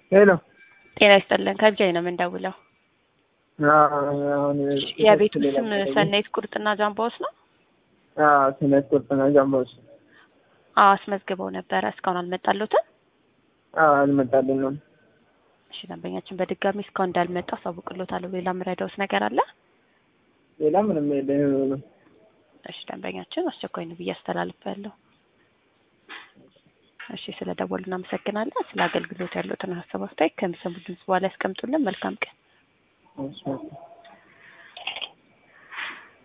ሄሎ ጤና ይስጥልን ከብቻዬ ነው የምንደውለው። አሁን የቤቱ ስም ሰናይት ቁርጥና ጃምባዎች ነው? ሰናይት ቁርጥና ጃምባዎች። አዎ አስመዝግበው ነበረ። እስካሁን አልመጣለትም? አልመጣልን ነው። እሺ ደንበኛችን በድጋሚ እስካሁን እንዳልመጣ አሳውቅሎታለሁ። ሌላ የምረዳውት ነገር አለ? ሌላ ምንም የለ። እሺ ደንበኛችን አስቸኳይ ነው ብዬ አስተላልፋለሁ። እሺ ስለ ደወሉ እናመሰግናለን። ስለ አገልግሎት ያሉትን ሀሳብ አስተያየት ከሚሰሙ ድምጽ በኋላ ያስቀምጡልን። መልካም ቀን። እሺ